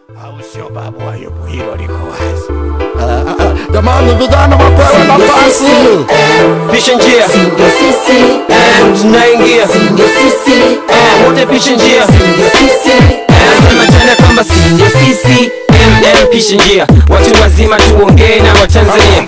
au sio babu Ayubu? Hilo liko wazi. Jamani, vijana wapewe nafasi. pisha njia Ndio sisi, Eh, tunaingia ndio sisi, Eh, wote pisha njia ndio sisi, Eh, sema tena kwamba si ndio sisi Mm, pisha njia watu wazima tuongee na watanzania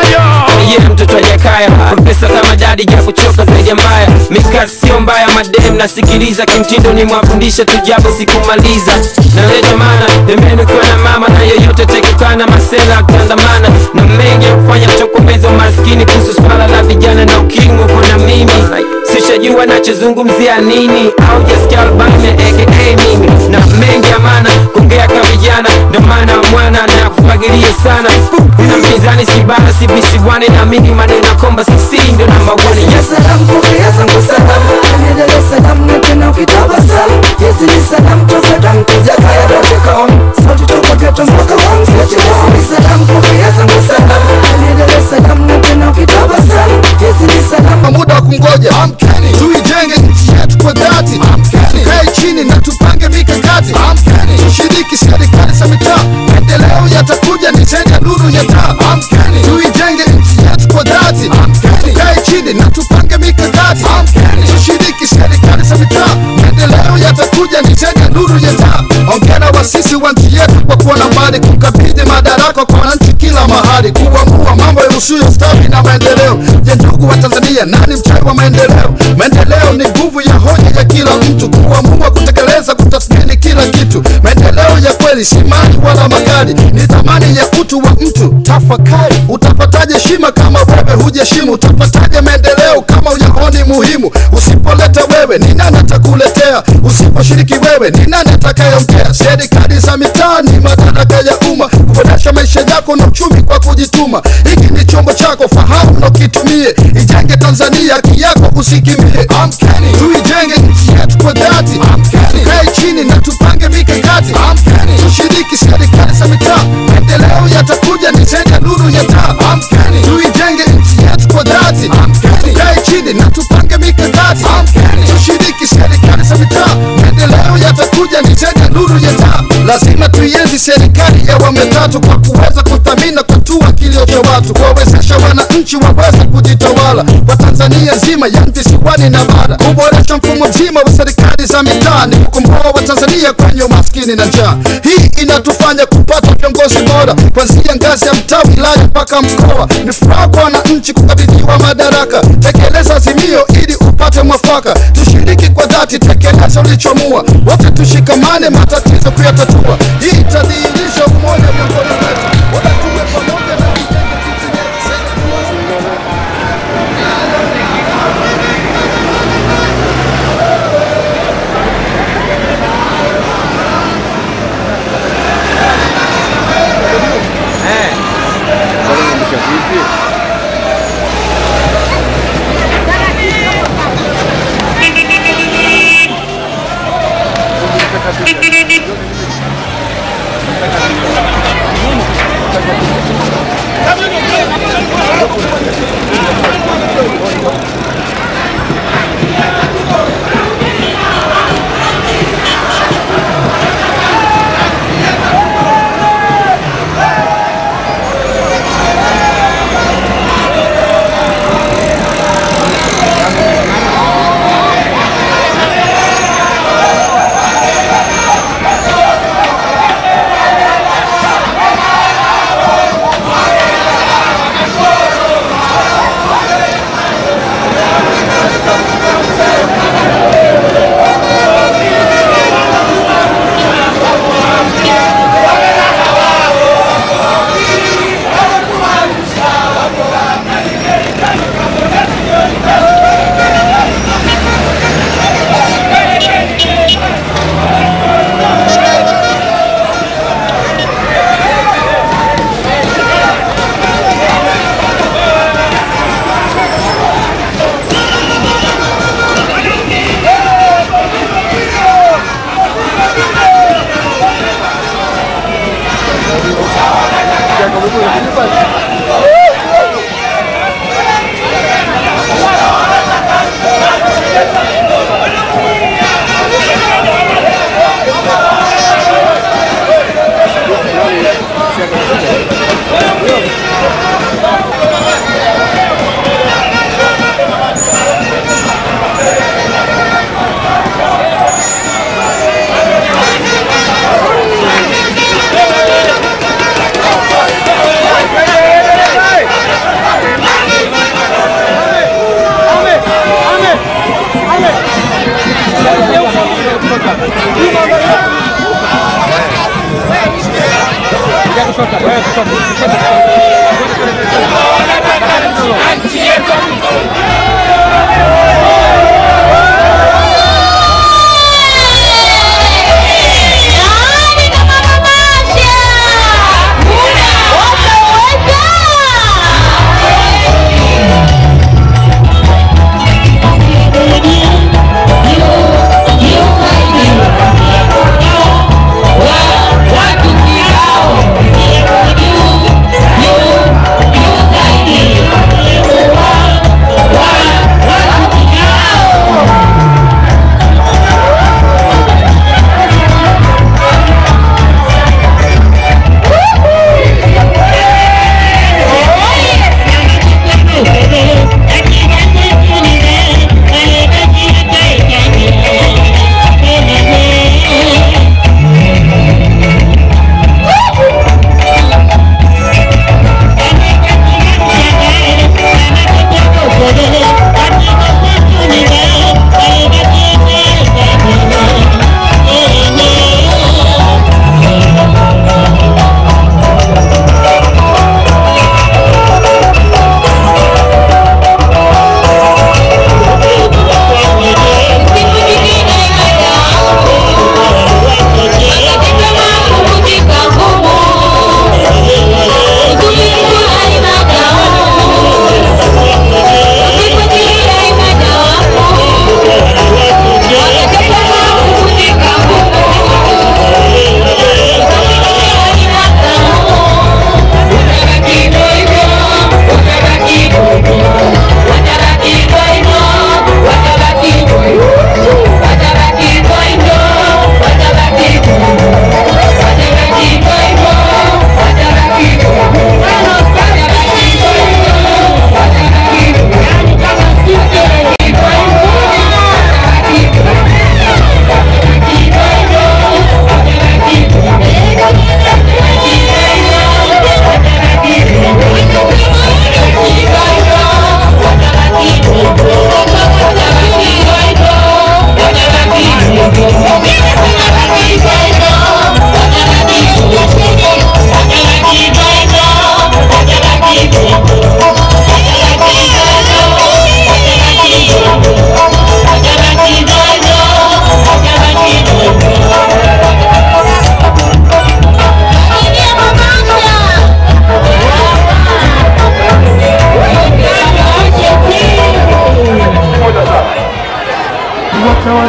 yeah, mtoto ajakaya pesa kama dadi ja kuchoka zaidi ya mbaya mikasi sio mbaya madem nasikiliza kimtindo ni mwafundisha tujapo sikumaliza naleta mana pembeni ukiwa na mama na yeyote tekukana masela kutandamana na mengi ya kufanya kutokomeza umaskini kuhusu swala la vijana na ukimwi kuna mimi sishajua nachozungumzia nini au jasikia albame aka mimi na mengi ya maana kuongea kama vijana ndo maana mwana na kufagilia sana na mpinzani si bara si visiwani na mimi maneno komba sisi ndo namba one yes salam pokea zangu salam Endelea salam na tena ukitabasamu Hizi ni salam toka damu kuja kaya dote kaon Sauti toka geto mpaka wangu Hizi ni salam pokea zangu salam Endelea salam na tena ukitabasamu Hizi ni salam Kwa muda wa kungoja amkeni, tuijenge nchi yetu kwa dhati amkeni, tukae chini na tupange mikakati amkeni, tushiriki serikali za mitaa, maendeleo yatakuja ni zaidi ya nuru ya taa amkeni, tuijenge nchi yetu kwa dhati amkeni, tukae chini na tupange mikakati amkeni, tushiriki serikali za mitaa, maendeleo yatakuja ni zaidi ya nuru ya taa. Ongera wasisi wa nchi yetu kwa kuwa na mbali, kukabidhi madaraka kwa wananchi kila mahali, kuamua mambo yahusuyo stawi na maendeleo. Je, ndugu wa Tanzania, nani mchawi wa maendeleo? Maendeleo ni nguvu ya hoja ya kila mtu, kuamua kutekeleza, kutathmini kila kitu. Maendeleo ya kweli si mali wala magari, ni thamani ya utu wa mtu. Tafakari, utapataje heshima kama wewe hujaheshimu? Utapataje maendeleo kama uyaoni muhimu? Usipoleta wewe, ni nani atakuletea? Usiposhiriki wewe, ni nani atakayeongea? Serikali za mitaa ni madaraka ya umma, kuboresha maisha yako na uchumi kwa kujituma. Hiki ni chombo chako, fahamu na ukitumie. Ijenge Tanzania, haki yako usikimbie. Amkeni, tuijenge nchi yetu kwa dhati. Amkeni, tukae chini na tupange mikakati. Amkeni, tushiriki serikali za mitaa, maendeleo yatakuja ni zaidi ya nuru ya taa. Amkeni, tuijenge nchi yetu kwa dhati. Amkeni, tukae chini na tupange mikakati. Amkeni, tushiriki serikali za mitaa, maendeleo yatakuja ni zaidi ya nuru ya taa. Lazima tuienzi serikali ya awamu ya tatu kwa kuweza kuthamini na kutua kilio cha watu, kuwawezesha wananchi waweze kujitawala kwa Tanzania nzima ya visiwani na bara, kuboresha mfumo mzima wa serikali za mitaa, ni kukomboa Watanzania kwenye umaskini na njaa. Hii inatufanya kupata viongozi bora kuanzia ngazi ya mtaa, wilaya mpaka mkoa. Ni furaha kwa wananchi kukabidhiwa madaraka. Tekeleza azimio ili upate mwafaka, tushiriki kwa dhati, tekeleza ulichoamua, wote tushikamane matatizo kuyatatua. Hii itadhihirisha umoja miongoni mwetu, wote tuwe pamoja na tujenge nchi yetu.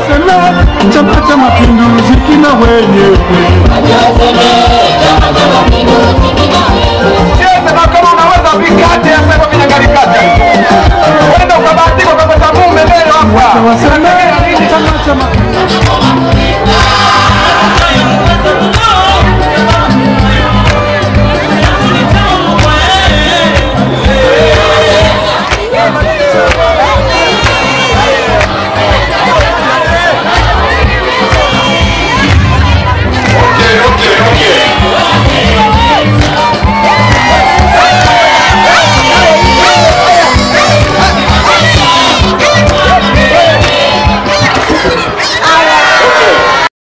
waseme Chama cha Mapinduzi kina wenyewe. Sema kama unaweza vikate hasa hivyo vinyangarikata. Wenda ukabahatika ukapata mume leo hapa. Waseme Chama cha Mapinduzi